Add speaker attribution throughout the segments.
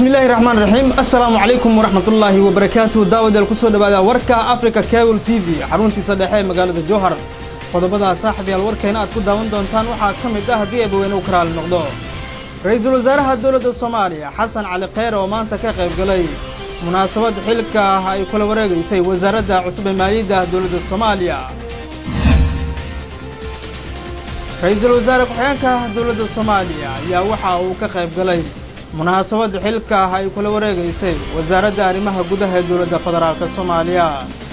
Speaker 1: bismillaahi raxmaan raxiim assalaamu calaykum waraxmatullaahi wabarakaatuhu daawadeel kusoo dhawaada warka africa cable t v xaruntiisa dhexe ee magaalada jowhar qodobada saaxiibyaal warkeena aad ku daawan doontaan waxaa ka mid ah haddii eebaweyne u karaali noqdo ra-iisul wasaaraha dowladda soomaaliya xasan cali kheyr oo maanta ka qayb galay munaasabad xilka ah ay kula wareegaysay wasaaradda cusub ee maaliyadda dowladda soomaaliya ra-iisul wasaare ku-xigeenka dowladda soomaaliya ayaa waxa uu ka qayb galay munaasabad xilka ah ay kula wareegaysay wasaaradda arrimaha gudaha ee dowladda federaalk soomaaliya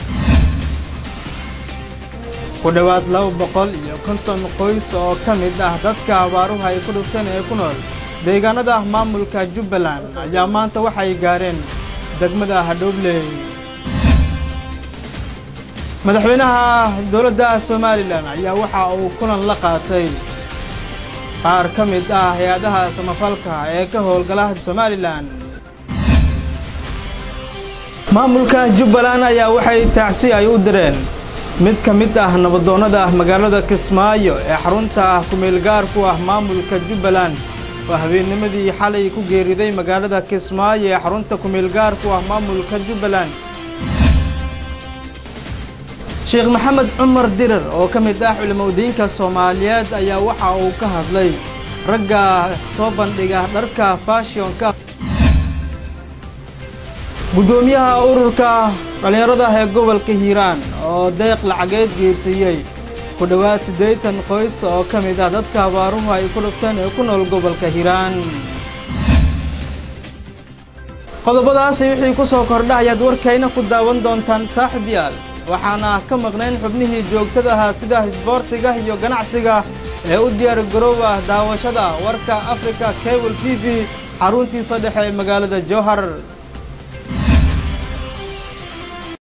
Speaker 1: ku dhowaad laba boqol iyo konton qoys oo ka mid ah dadka abaaruhu ay ku dhufteen ee ku nool deegaanada maamulka jubbaland ayaa maanta waxay gaareen degmada hadhowbley madaxweynaha dowladda somalilan ayaa waxa uu kulan la qaatay qaar ka mid ah hay-adaha samafalka ee ka howlgala somalilan maamulka jubbaland ayaa waxay tacsi ay u direen mid ka mid ah nabadoonnada magaalada kismaayo ee xarunta ku-meelgaar ku ah maamulka jubbaland oo habeennimadii xalay ku geeriday magaalada kismaayo ee xarunta ku-meelgaar ku ah maamulka jubbaland sheekh maxamed cumar dirar oo ka mid ah culimadiinka soomaaliyeed ayaa waxa uu ka hadlay ragga soo bandhiga dharka fashionka guddoomiyaha ururka dhallinyarada ee gobolka hiiraan oo deeq lacageed geersiiyey ku dhowaad siddeetan qoys oo ka mid ah dadka abaaruhu ay ku dhufteen ee ku nool gobolka hiiraan qodobadaasi wixii ku soo kordha ayaad warkayna ku daawan doontaan saaxib yaal waxaana ka maqnayn xubnihii joogtada ahaa sida isboortiga iyo ganacsiga ee u diyaar garoowa daawashada warka africa cable t v xaruntiisa dhexe ee magaalada jowhar